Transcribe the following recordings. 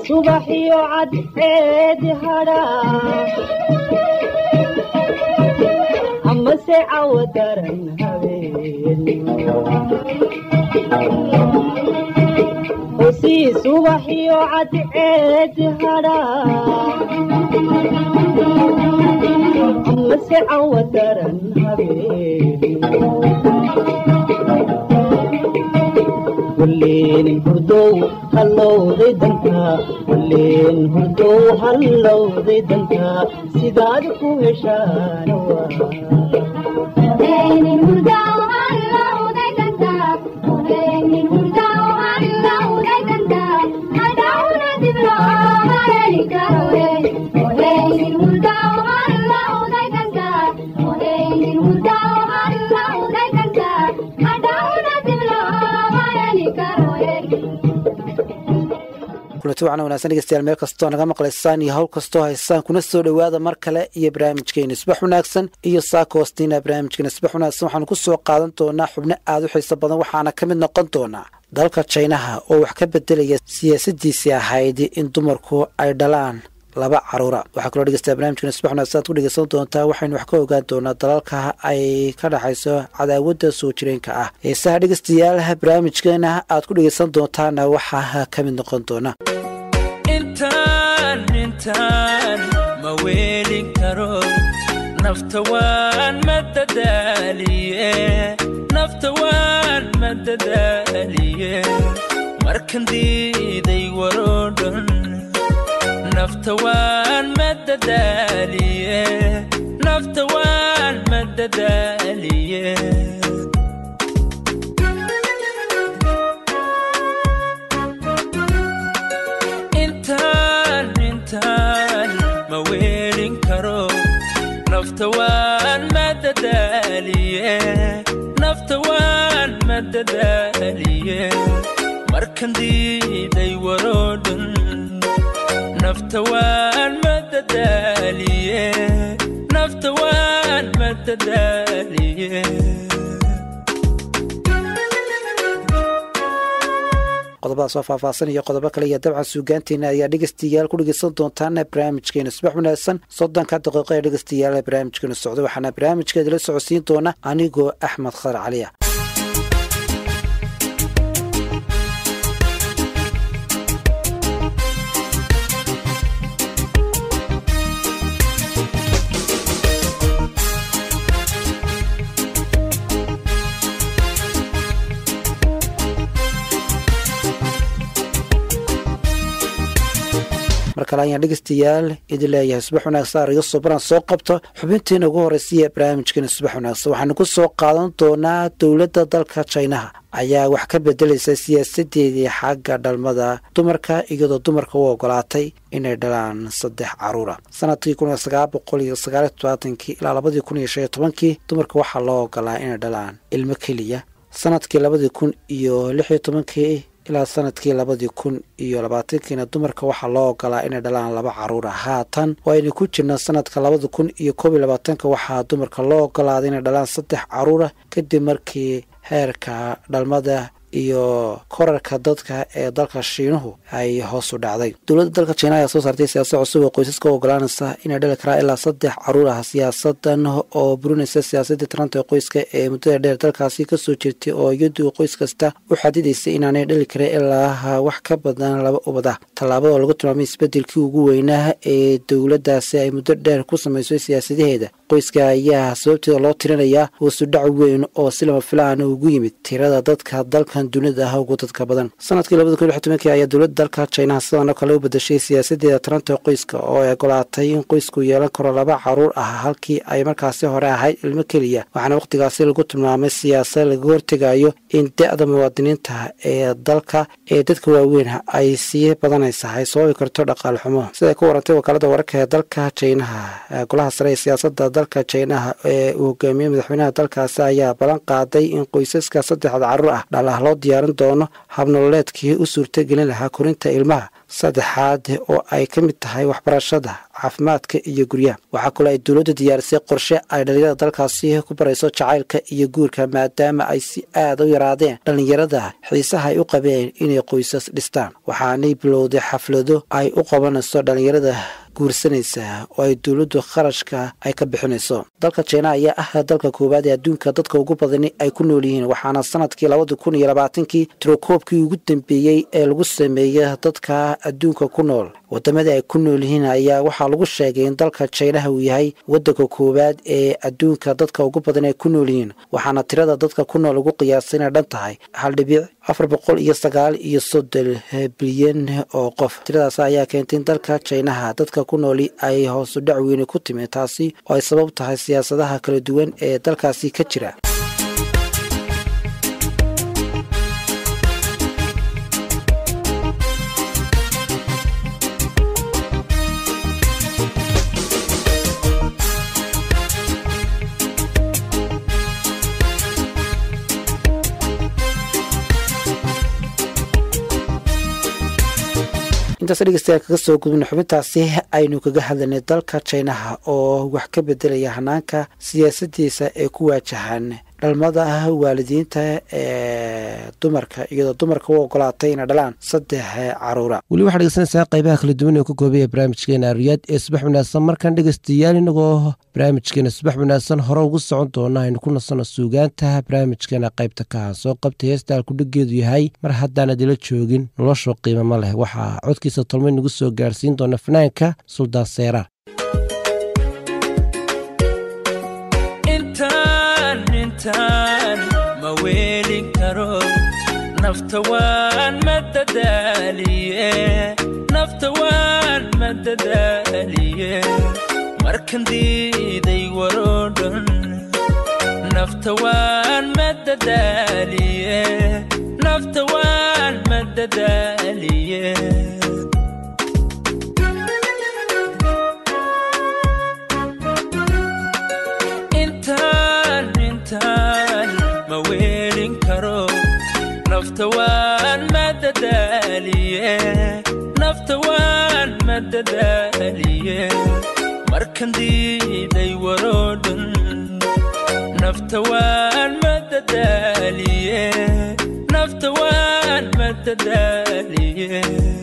subaxiyo cadceedi hadhaa amase cawo daran habeen hosii subaxiyo cadceedi hadhaa amase cawo daran habeen walleen hurdow hallowday dantaa walleen hurdow hallowday dantaa sidaad ku heshaana kulanti waxaana wanaagsan dhegeystayaal meel kastoo naga maqlaysaan iyo hawl kastoo haysaan kuna soo dhowaada mar kale iyo barnaamijkeena isbax wanaagsan iyo saaka hoostiina barnaamijkeena isbax wanaagsan waxaanu ku soo qaadan doonaa xubno aada u xiiso badan waxaana ka mid noqon doonaa dalka jinaha oo wax ka bedelaya siyaasadiisii ahayd in dumarku ay dhalaan laba caruura waxaa kaloo dhegeystayaa barnamijkeena isbax wanaagsan aad ku dhegeysan doontaa waxaynu wax ka ogaan doonaa dalalka ay ka dhexayso cadaawadda soo jireenka ah heesaha dhegeystayaal barnaamijkeena aad ku dhegeysan doontaana waxaa ka mid noqon doona intaan intaan ma weelin karo nafta waan madadaaliye nafta waan madadaaliye markan diiday waroo dhan nafta waan madadaaliye nafta waan madadaaliye intaan intaan ma weelin karo nafta waan madadaaliye nafta waan madadaaliye markan diiday waroo dhan nafta waan madadaaliye nafta waan madadaaliye qodobadaas oo faahfaahsan iyo qodobo kale iyo dabcan suugaanteena ayaa dhegeystayaal ku dhegeysan doontaan barnaamijkeena subax wanaagsan soddonka daqiiqo ee dhegeystayaal barnaamijkeena socdo waxaana barnaamijkeedala socodsiin doona anigoo axmed khadar caliya mar kale ayaan dhegeystayaal idin leeyahay subax wanaagsan ariga sobaran soo qabto xubintiina ugu horreysaiyo barnaamijkeena subax wanaagsan waxaanu ku soo qaadan doonaa dowladda dalka jinaha ayaa wax ka bedelaysa siyaasadeedii xagga dhalmada dumarka iyadoo dumarka u ogolaatay inay dhalaan saddex caruura sanadkii kun iyo sagaal boqol iyo sagaaliyo todobaatankii ilaa labadii kun iyo shan iyo tobankii dumarka waxaa loo ogolaa inay dhalaan ilmo keliya sanadkii labadii kun iyo lix iyo tobankii ilaa sanadkii labadii kun iyo labaatankiina dumarka waxaa loo ogolaa inay dhalaan laba caruura haatan oo aynu ku jirna sanadka labada kun iyo koob iyo labaatanka waxaa dumarka loo ogolaaday inay dhalaan saddex caruura kadib markii heerka dhalmada iyo korarka dadka ee dalka shiinuhu ay hoos u dhacday dowladda dalka jiina ayaa soo saartay siyaasad cusub oo qoysaska u ogolaanaysa inay dhali karaa ilaa saddex caruur ah siyaasadan oo burinaysa siyaasadii taranta qoyska ee muddada dheer dalkaasi kasoo jirtay oo iyadu qoys kasta u xadidaysay inaanay dhali karin ilaa wax ka badan laba ubad ah tallaabada oo lagu tilmaamay isbedelkii ugu weynaa ee dowladdaasi ay muddo dheer ku samaysay siyaasadaheeda qoyska ayaa sababteeda loo tirinayaa hoosudhac weyn oo si lama filaana ugu yimid tirada dadka dalkan dunida ah ugu dadka badan sanadkii labada kun iyo tobankii ayaa dowladda dalka jinaha sidan oo kale u bedashay siyaasadeeda taranta qoyska oo ay ogolaatay in qoysku yeelan karo laba caruur ah halkii ay markaasi hore ahayd ilmo keliya waxaana wakhtigaasi lagu tilmaamay siyaasad laga hortegayo in da-da muwaadiniinta ee dalka ee dadka waaweyn ay sii badanaysa ay sababi karto dhaqaal xumo siday ku warantay wakaalada wararka ee dalka jinaha golaha sare ee siyaasada dalka jinaha ee uu hogaamiyey madaxweynaha dalkaasi ayaa ballan qaaday in qoysaska saddexda caruur ah dhalah loo diyaarin doono habnololeedkii u suurtagelin lahaa korinta ilmaha saddexaad oo ay ka mid tahay waxbarashada caafimaadka iyo guryaha waxaa kaloo ay dowladdu diyaarisay qorshe ay dhallinyarada dalkaasi ku barayso jacaylka iyo guurka maadaama ay si aada u yaraadeen dhallinyarada xiisaha ay u qabeen inay qoysas dhistaan waxaanay bilowday xaflado ay u qabanayso dhallinyarada guursanaysa oo ay dowladdu kharashka ay ka bixinayso dalka jina ayaa ah dalka koowaad ee adduunka dadka ugu badani ay ku nool yihiin waxaana sanadkii labada kun iyo labaatankii tirokoobkii ugu dambeeyey ee lagu sameeyey dadka adduunka ku nool wadamada ay ku nool yihiin ayaa waxaa lagu sheegay in dalka jinaha uu yahay wadanka koowaad ee adduunka dadka ugu badan ay ku nool yihiin waxaana tirada dadka ku nool ugu qiyaasay inay dhan tahay hal dhibic afar boqol iyo sagaal iyo soddon bilyan oo qof tiradaas ayaa keentay in dalka jinaha dadka ku nooli ay hoosu dhac weyne ku timi taasi oo ay sabab tahay siyaasadaha kala duwan ee dalkaasi ka jira intaas dhegeystayaal kaga soo gudubna xubintaasi aynu kaga hadlaynay dalka jinaha oo wax ka bedelaya hanaanka siyaasadiisa ee ku waajahan dhalmada waalidiinta ee dumarka iyadoo dumarka u ogolaatay inay dhalaan saddex caruura weli waxaad dhegeysanaysaa qaybaha kala duwan ee ku koobaya barnaamijkeena riyaad ee subax wanaagsan markaan dhegeystayaal inagoo barnaamijkeena subax wanaagsan hore ugu socon doona aynu ku nasano suugaanta barnaamijkeena qaybta kaha soo qabtay heesta alkudhigeedu yahay mar haddaanad ila joogin noloshoo qiima ma leh waxaa codkiisa tolmay nagu soo gaarsiin doona fanaanka suldaan seeraar ma weelin karo nafta waan madadaaliye nafta waan madadaaliye markan diiday waroo dhan nafta waan madadaaliye nafta waan madadaaliye ma weelin karo nafta waan madadaaliye nafta waan madadaaliye markan diiday waroo dhan nafta waan madadaaliye nafta waan madadaaliye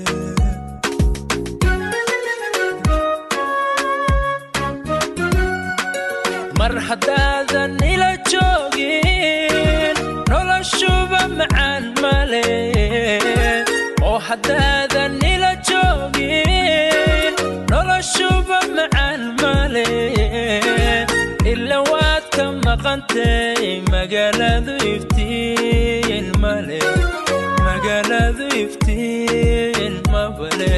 mar haddaadan ila joogin noloshuba macaan male oo haddaadan ila joogin noloshuba macaan male ila waad ka maqantay magaaladu iftiin male magaaladu iftiin mabale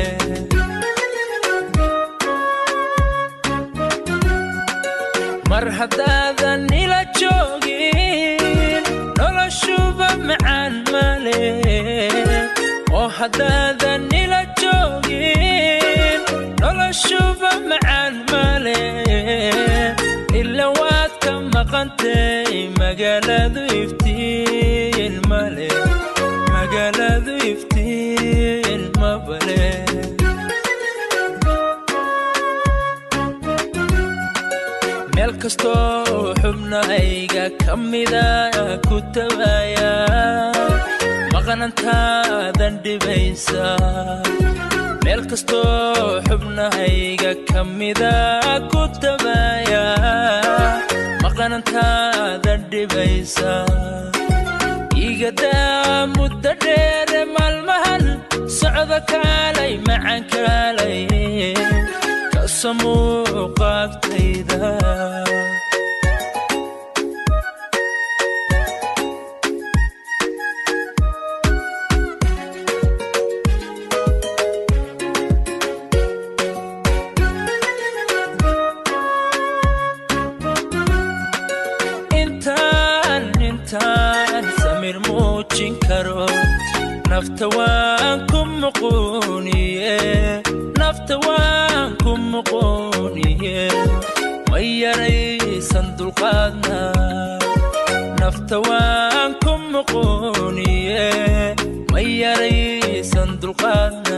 mar haddaadan ila joogin noloshuba macaan male oo haddaadan ila joogin noloshuba macaan male ila waad ka maqantay magaaladu iftiin male magaaladu iftiin mabale meel kastoo xubnahayga ka mida ku tabaya maqnantaadan dhibaysa meel kastoo xubnahayga ka mida ku tabaya maqnantaadan dhibaysa igadaa muddo dheere maalmahan socdo kaalay macan kaalay kasamuuqaagtayda intaan intaan samir muujin karo nafta waan ku muquuniye nafta waan ku muquuniye ma yaraysan dulqaadna nafta waan ku muquuniye ma yaray yaraysan dulqaadna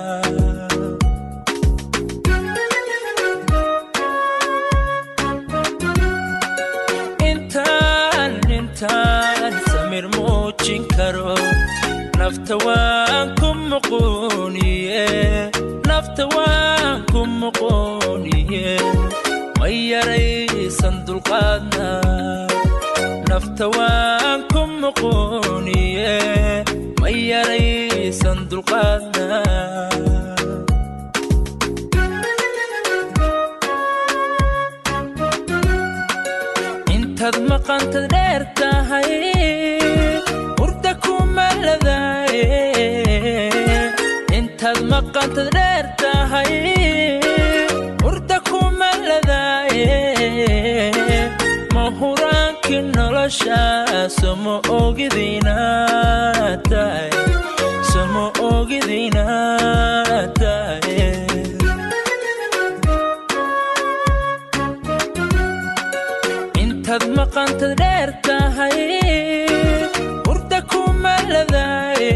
intaan intaan samir muujin karo nafta waan ku muquuniye nafta waan ku muquuniye ma yaraysan dulqaadna nafta waan ku muquuniye ma yaraysan dulqaadna intaad maqantad dheer tahay hurda kuma ladaaye intaad maqantad dheer tahay hurda kuma ladaaye ma huraankii nolosha somo ogidina tahay somo ogidina tahay intaad maqantad dheer tahay hurda kuma ladaaye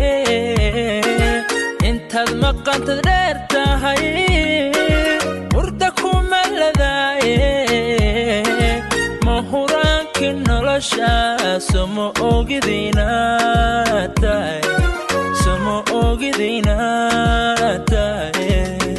intaad maqantad dheer tahay hurda kuma ladaaye ma huraankii nolosha somo ogidina tahay somo ogidina tahay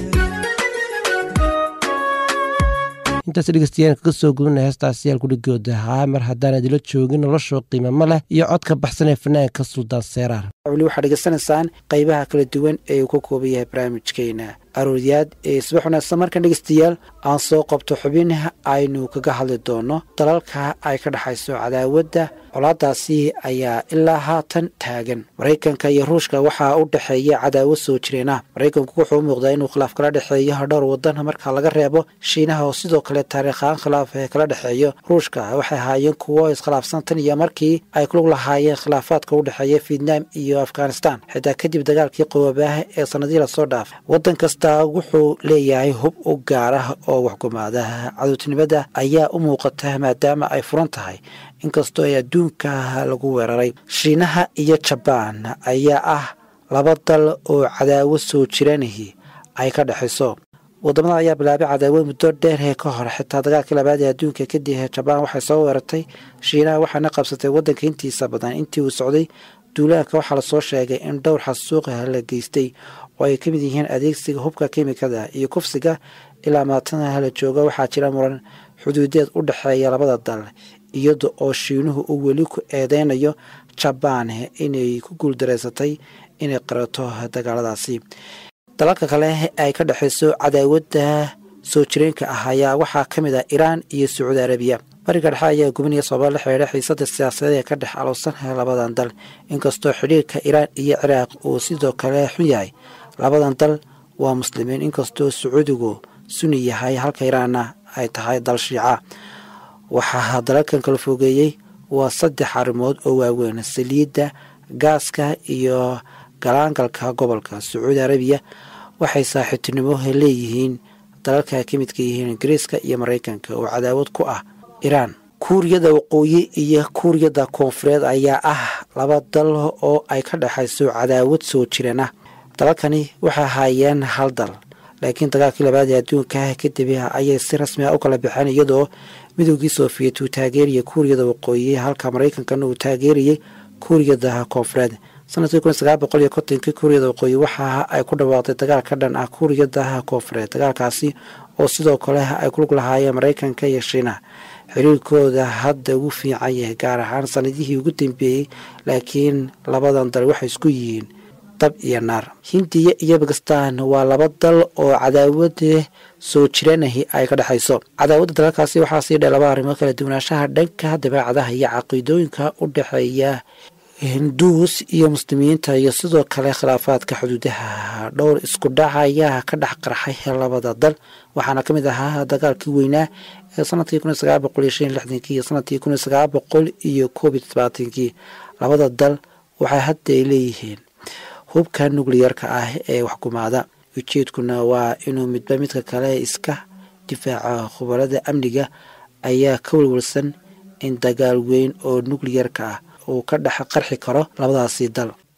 intaas dhegeystayaal kaga soo gudana heestaasi yaal kudhigooda ahaa mar haddaan idila joogin noloshoo qiimamo leh iyo codka baxsan ee fanaanka suldaan seeraar weli waxaad dhegeysanaysaan qaybaha kala duwan ee uu ka kooban yahay barnaamijkeena arooryaad ee subax wanaagsan markan dhegeystayaal aan soo qabto xubin aynu kaga hadli doono dalalka ay ka dhexayso cadaawadda colaadaasi ayaa ilaa haatan taagan maraykanka iyo ruushka waxaa u dhexeeya cadaawad soo jireena maraykanku wuxuu u muuqdaa inuu khilaaf kala dhexeeyo dhowr wadan marka laga reebo shiinaha oo sidoo kale taariikhaan khilaaf ee kala dhexeeyo ruushka waxay ahaayeen kuwo iskhilaafsan tan iyo markii ay kulug lahaayeen khilaafaadka u dhexeeya vietnam iyo afghanistan xitaa kadib dagaalkii qowabaaha ee sanadii lasoo dhaafay wadan kasta wuxuu leeyahay hub u gaar ah oo waxgumaada cadowtinimada ayaa u muuqata maadaama ay furan tahay inkastoo ay adduunka lagu weeraray shiinaha iyo jabaan ayaa ah laba dal oo cadaawad soo jiranihi ay ka dhexayso wadamada ayaa bilaabay cadaawad muddo dheer ee ka hor xitaa dagaalkii labaad ee adduunka kadib jabaan waxay soo weerartay shiinaha waxaana qabsatay wadanka intiisa badan intii uu socday duulaanka waxaa lasoo sheegay in dhowr xasuuqa la geystay oo ay ka mid yihiin adeegsiga hubka kemikada iyo kufsiga ilaa maatana la jooga waxaa jira muran xuduudeed u dhexeeya labada dal iyada oo shiinuhu uu weli ku eedeynayo jabaan inay ku guuldareysatay inay qarato dagaaladaasi dalalka kale ay ka dhexayso cadaawadda soo jireenka ah ayaa waxaa ka mid ah iraan iyo sacuudi arabiya bariga dhexe ayaa gubinaya sababa la xidhiidha xiisada siyaasadeed ee ka dhex alowsan labadan dal inkastoo xidhiirka iraan iyo ciraaq uu sidoo kale xun yahay labadan dal waa muslimiin inkastoo sacuudigu suni yahay halka iraanna ay tahay dal shiica waxaa dalalkan kala fogeeyey waa saddex arrimood oo waaweyn saliidda gaaska iyo galaangalka gobolka sacuudi arabiya waxay saaxiibtinimo leeyihiin dalalka ka midka yihiin ingiriiska iyo maraykanka oo cadaawad ku ah iraan kuuriyada waqooyi iyo kuuriyada koonfureed ayaa ah laba dal oo ay ka dhexayso cadaawad soo jireen ah dalalkani waxay ahaayeen hal dal laakiin dagaalkii labaad ee adduunka kadib ayay si rasmi ah u kala baxeen iyadoo midoogii soofiyet uu taageeriyay kuuriyada waqooyi halka maraykankana uu taageeriyey kuuriyada koonfureed sanadkii kun sagaal boqol iyo kontonkii kuuriyada waqooyi waxa ay ku dhawaaqday dagaal ka dhan ah kuuriyada koonfureed dagaalkaasi oo sidoo kale ay kulug lahaayeen maraykanka iyo shiinaha xiriirkooda hadda ugu fiican yahay gaar ahaan sanadihii ugu dambeeyey laakiin labadan dal waxay isku yihiin dab iyo naar hindiya iyo bakistan waa laba dal oo cadaawada soo jiranahi ay ka dhexayso cadaawadda dalalkaasi waxaa sii dhe laba arrimood kala duwanaanshaha dhanka dabeecadaha iyo caqiidooyinka u dhexeeya hinduus iyo muslimiinta iyo sidoo kale khilaafaadka xuduudaha dhowr isku dhac ayaa ka dhex qarxay labada dal waxaana ka mid ahaa dagaalkii weynaa ee sanadkii kun sagaal boqol iyo shan lixdankii iyo sanadkii kun sagaal boqol iyo koob iyo todobaatankii labada dal waxay hadda ay leeyihiin hubka nukliyarka ah ee waxgumaada ujeedkuna waa inuu midba midka kale iska difaaco khubarada amniga ayaa ka walwalsan in dagaal weyn oo nukliyarka ah uu ka dhex qarxi karo labadaasi dal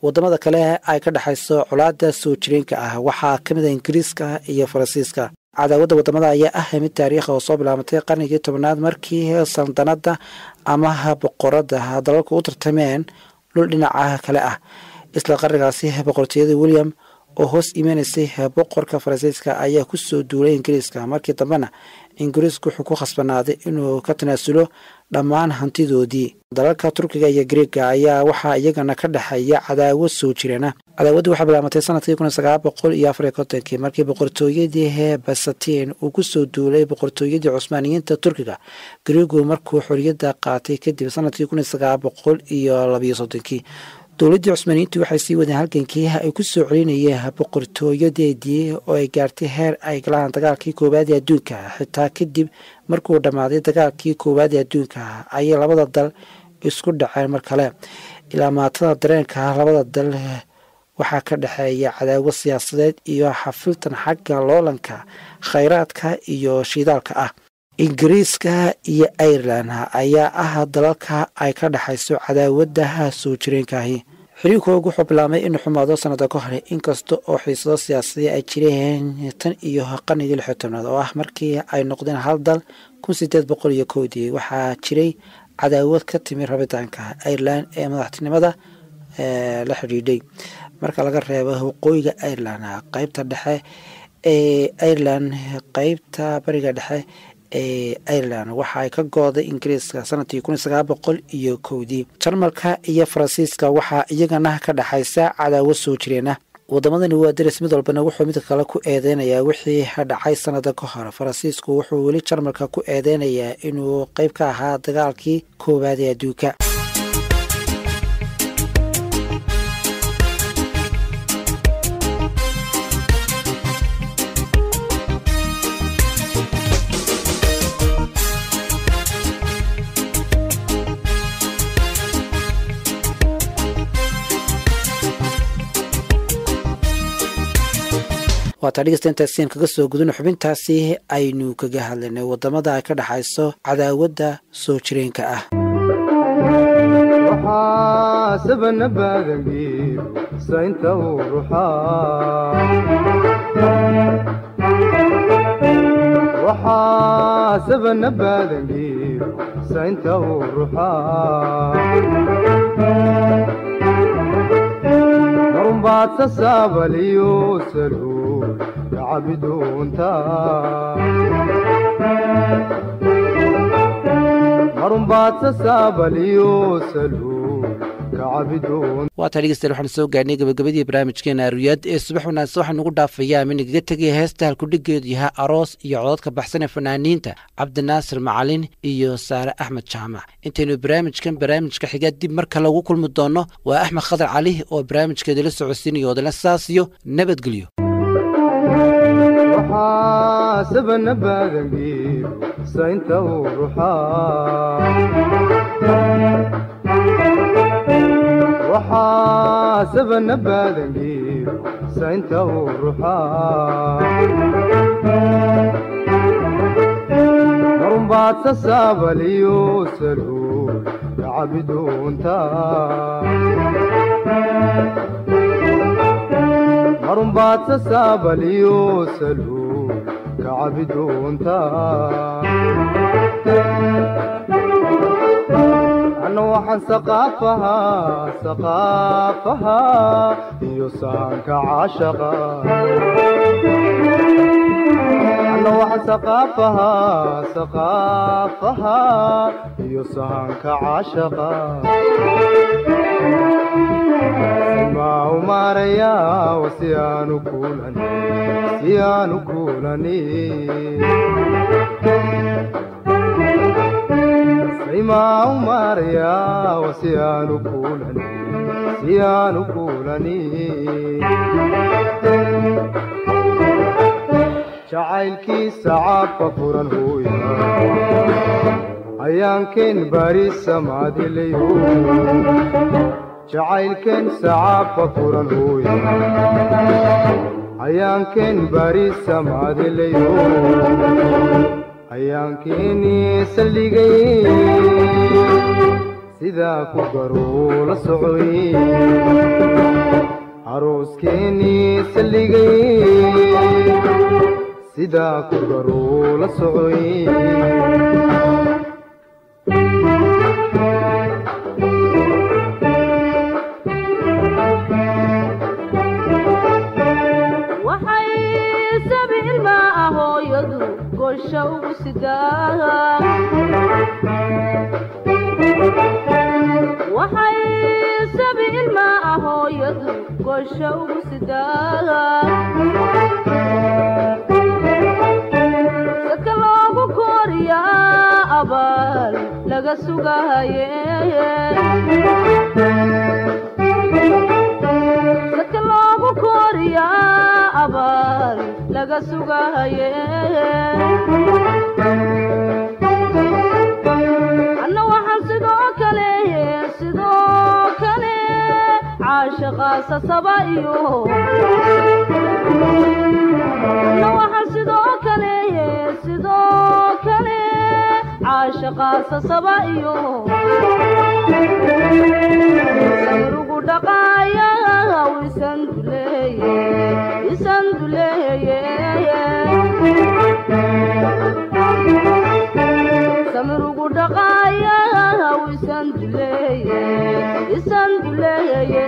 wadamada kale ay ka dhexayso colaada soo jireenka ah waxaa ka mid a ingiriiska iyo faransiiska cadaawadda wadamada ayaa ah mid taariikha oo soo bilaabatay qarnigii tobnaad markii saldanada ama boqorada dalalku u tartameen dhul dhinaca kale ah isla qarnigaasi boqortooyada william oo hoos imanaysay boqorka faransiiska ayaa kusoo duulay ingiriiska markii dambena ingiriisku wuxuu ku khasbanaaday inuu ka tanaasulo dhammaan hantidoodii dalalka turkiga iyo griega ayaa waxaa iyagana ka dhexeeya cadaawad soo jirana cadaawaddu waxaa bilaamatay sanadkii kun sagaal boqol iyo afariy kontonkii markii boqortooyadii basatiin uu kusoo duulay boqortooyadii cusmaaniyiinta turkiga griegu markuu xoriyadda qaatay kadib sanadkii kun sagaal boqol iyo labayo soddonkii dowladdii cusmaaniyiintu waxay sii wadeen halgankii ay ku soo celinayeen boqortooyadeedii oo ay gaartay heer ay galaan dagaalkii koowaad ee adduunka xitaa kadib markuu dhammaaday dagaalkii koowaad ee adduunka ayay labada dal isku dhaceen mar kale ilaa maatada dareenka labada dal waxaa ka dhexeeya cadaawad siyaasadeed iyo xafiltan xagga loolanka khayraadka iyo shidaalka ah ingiriiska iyo ireland ayaa ah dalalka ay ka dhexayso cadaawadaha soo jireenkaahi xiriirkoogu wuxuu bilaabmay inuu xumaado sanada ka hore inkasta oo xiisado siyaasadii ay jireen tan iyo qarnigii lixyo tobnaad oo ah markii ay noqdeen hal dal kun sideed boqol iyo kowdii waxaa jiray cadaawad ka timi rabitaanka ireland ee madaxtinimada la xidhiidhay marka laga reebo waqooyiga ireland qeybta dhexe ee ireland qeybta bariga dhexe ee ireland waxa ay ka gooday ingiriiska sanadkii kun sagaal boqol iyo kowdii jarmalka iyo faransiiska waxaa iyagana ka dhexaysa cadaawad soo jireena wadamadani waa daris mid walbana wuxuu mid kale ku eedeynayaa wixii dhacay sanada ka hor faransiisku wuxuu weli jarmalka ku eedeynayaa inuu qeyb ka ahaa dagaalkii koowaad ee adduunka waataa dhegeystaintaasian kaga soo guduna xubintaasi aynu kaga hadlaynay wadamada ay ka dhexayso cadaawadda soo jireenka ah waxaa sabana baadangiir saynta uu ruxaa waxaa sabana baadangiir saynta uu ruxaa marunbaad sasaabaliyo salhuur yacabiduunta marunbaad sasaabaliyo salhuur kacabiduun waataa dhegeystayaal waxaan soo gaarnay gabagabadii barnaamijkeena aruyaad ee subax wanaagsan waxaa nugu dhaafayaa minagaga tegaya heesta halkudhigeedu yahay aroos iyo cododka baxsan ee fanaaniinta cabdinaasir macalin iyo saare axmed jaamac intaynu barnaamijkan barnaamijka xiga dib marka lagu kulmi doono waa axmed khadar cali oo barnaamijkeeda la socodsiinayo odana saas iyo nabadgelyo waxaa sabana baadangiir saynta uu ruxaa waxaa sabana baadangiir saynta uu ruxaa marunbaad sasaabaliyo salhuur kacabiduunta marunbaad sasaabaliyo salhuur kacabiduunta anna waxaan saqaafahaa saqaafahaa iyo saanka caashaqa anna waxaan saqaafahaa saqaafahaa iyo saanka caashaqa maa umaarayaa wasi aanu kuulan si aanu kuulani maa umaarayaa wasi aanu kuulani si aanu kuulani jacaylkiisa caabka furan hooya ayaankeen bari samaadilayo jacaylkeen sacaabka furan hooya ayaankeen bari samaadilayo ayaankeenii saldhigay sidaa ku garuu la socoy arooskeenii salligay sidaa ku garuu la socoy waxay sabi ilmaa ah hooyadu gosha ugu sidaa waxay sabi ilmaa ah hooyadu gosha ugu sidaa saka loogu kooriyaa abaal laga sugahaye saka loogu kooriyaa abaal laga sugahaye anna waxaan sidoo kale sidoo kale caashaqaasa saba iyo anna waxaan sidoo kale sidoo kale caashaqaasa saba iyo sayrugu dhaqaaya isan duleeye isan duleeye samirugu dhaqaaya isan duleeye isan duleeye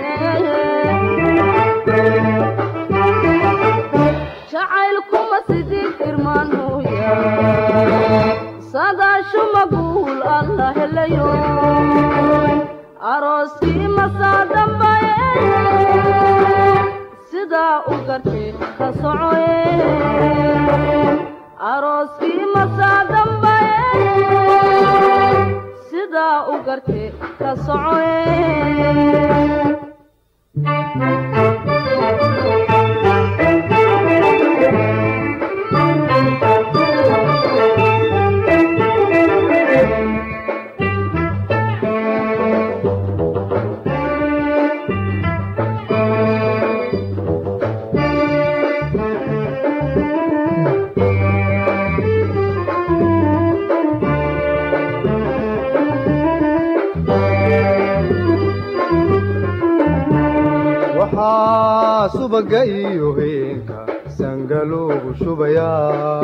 jacaylkuma sidid irmaanooya sadaashuma guul alla helayo arooskii masaa dambaye sidaa u gartay ka socoye arooskii masaa dambaye sidaa u gartay ka socoye waxaa subaga iyo heenka sangaloogu shubayaa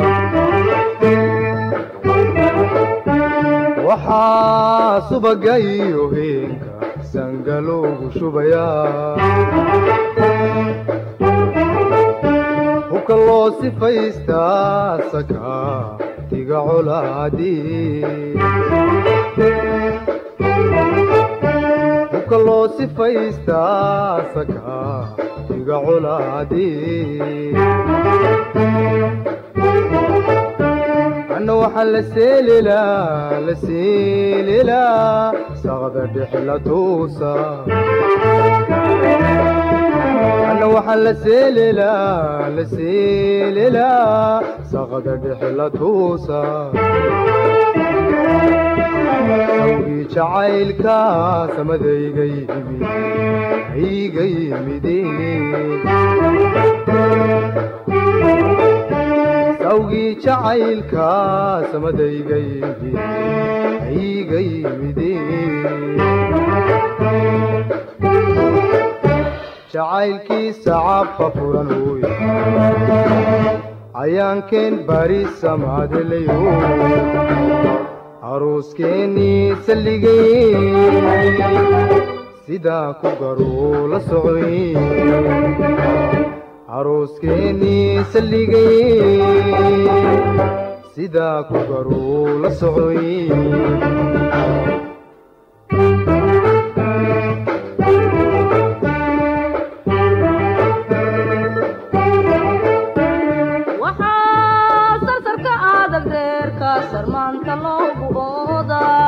waxaa subaga iyo heenka sangaloogu shubayaa hubka loo sifaystaa sakaa tiga colaadii hubka loo sifaystaa sakaa tiga colaadii anna waxaa la seelilaa la seelilaa saqda dhexla tuusa anna waxaa la seelilaa la seelilaa saqda dhexla tuusa awgii jacaylka samadayga yimid hayga yimide sawgii jacaylka samadayga yimid hayga yimide jacaylkiisa cabka furan hooy ayaankeen bari samaadelayo arooskeennii salligay sidaa ku garuu la socoy arooskeennii salligay sidaa ku garuu la socoy waxaa sarsarka adag reerka sarmaanta loogu oodaa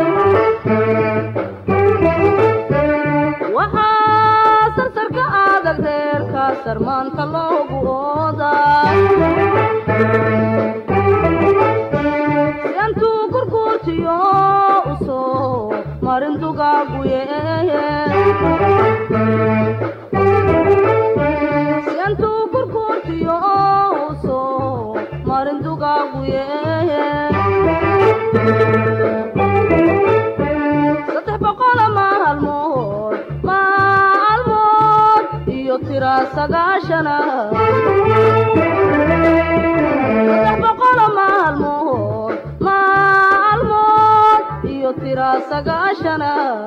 waxaa sarsarka adag reerka sarmaanta loogu oodaa siantuu gurguurtiyo usoo marin dugaaguye siantuu gurguurtiyo usoo marin dugaaguye sagaashana saddex boqolo maalmood maalmood iyo tira sagaashana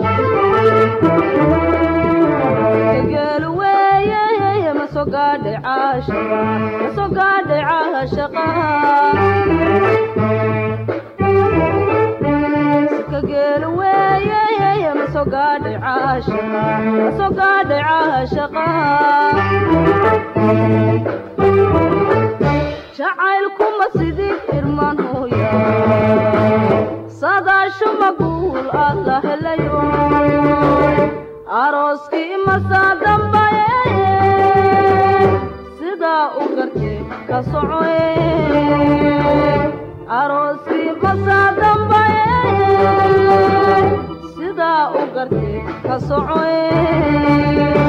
geelu weeye ma soo gaadhay caashaqa ma soo gaadhay caashaqa sika geelu weeye ma soo gaadhay caashaqa ma soo gaadhay caashaqa jacaylkuma sidii irman hooya sadaashu maguul alla helayo arooskii masaa dambaye sidaa u gartee ka socoye arooskii masaa dambaye sidaa u gartee ka socoye